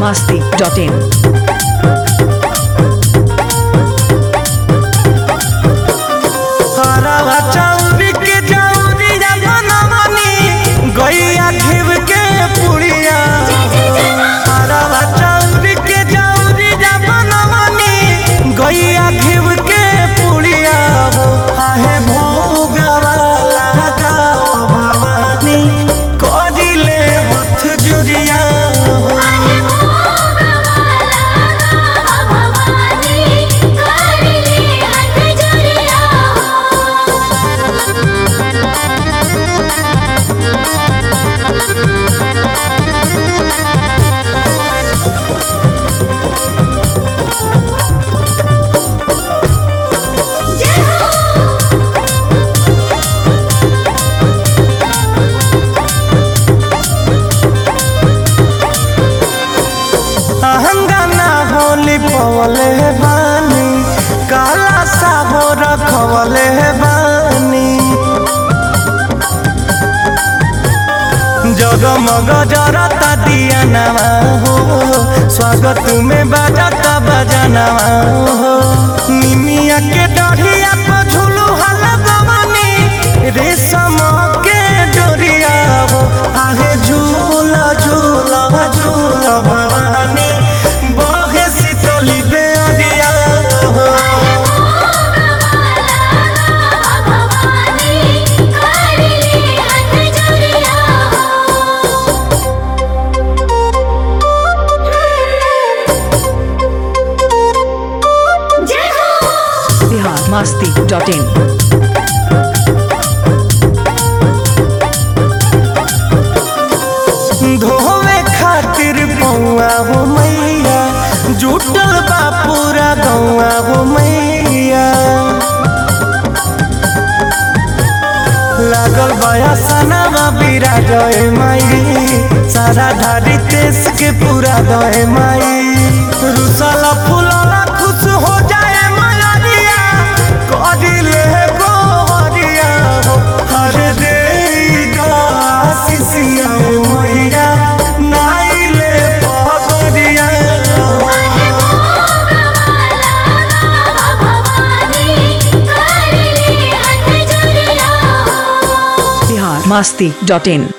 masti.in. हरवा चौरी के चौरिया बनवनी गैया घिव के पुड़िया हरवा चौरी के चौरिया बनवनी गैया घिव के पुड़िया हो आहे भोगवा लगा भवानी करिले हथ जुरिया हो अहंगाना होली पवले बानी काला साबो रखवले बानी जगमग जरता दिया नवा हो स्वागत में बजाता बजनवा हो निमिया के डढ़िया पर झूलू हल गवनी रेशम के डोरिया हो आहे झूला झूला झूला भवानी बहे शीतली बेअरिया हो Bihar masti.in. धोवे खातिर पौआ हो मैया जुटल बा पूरा गौआ हो मैया लागल बया सनामा बीरा गए माई सारा धारी देश के पूरा गए माई रुसला फुलला खुश हो जाए मलरिया करिले गोवरिया हो हर दे आशीषिया मैया नाइले पगरिया Bihar masti.in.